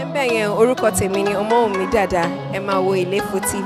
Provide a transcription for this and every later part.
ẹ bẹ́ẹ̀ yẹn orúkọ tèmi ni Ọmọ́wùnmí Dàda ẹ máa wo Ilefo TV.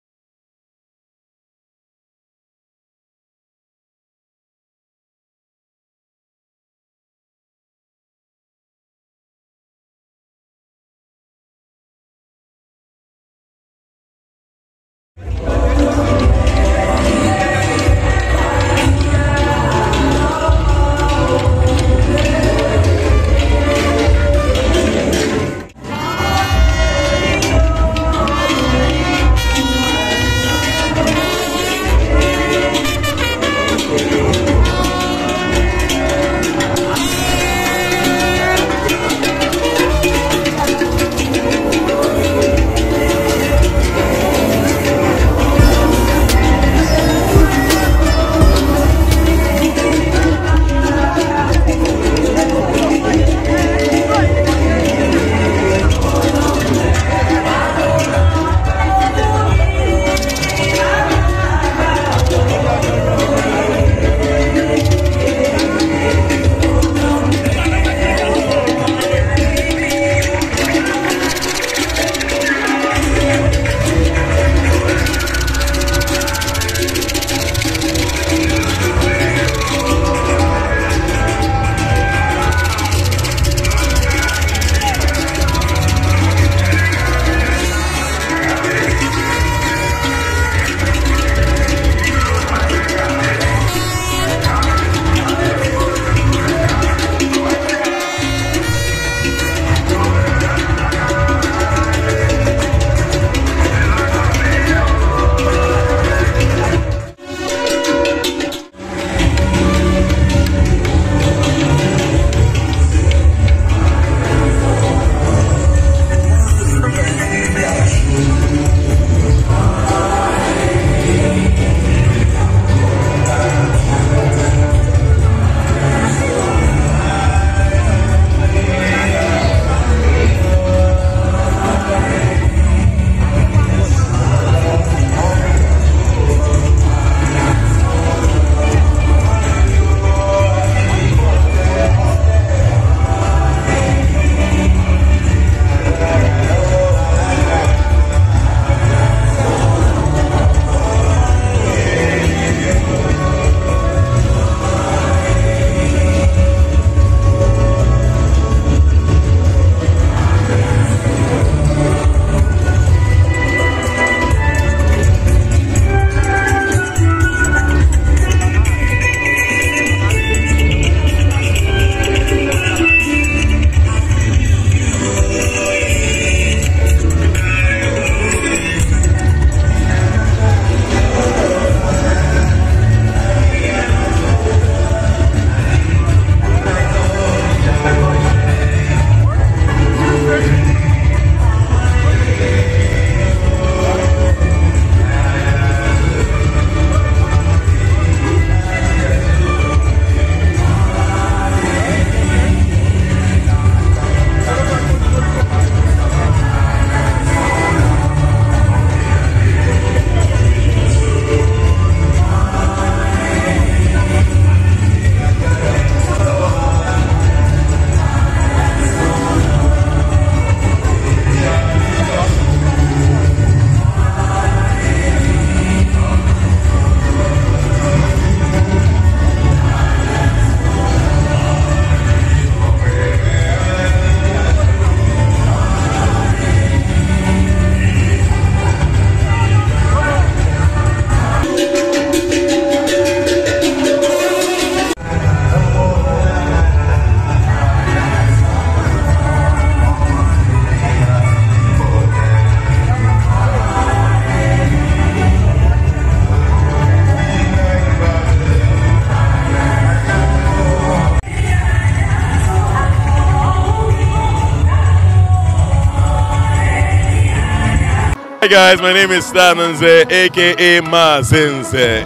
Hi guys, my name is Stananze, aka Mazinze,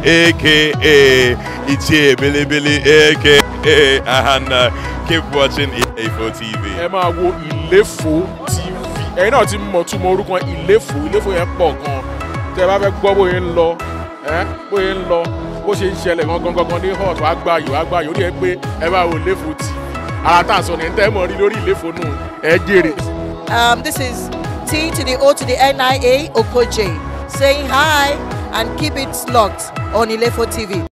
aka Ichie Billy Billy, aka Ahana. Keep watching Ilefo TV. ẹ máa wo ìléfò tv ẹ̀yin náà ti mọ̀ túmọ̀ orúkọ ìléfò ìléfò yẹn pọ̀ gan tẹ́ ẹ bá fẹ́ gbọ́ bóyá ń lọ ẹ bóyá ń lọ bó ṣe ń ṣẹlẹ̀ gangan gangan ní hot wàá gbà yìí wàá gbà yìí ó rí ẹ pé ẹ máa wo ìléfò tv ara tá à ń sọ ní ẹ tẹ́ ẹ mọ̀ rí lórí ìléfò nù ẹ jèrè. Um, this is T to the O to the NIA Okoje saying hi and keep it locked on Ilefo TV.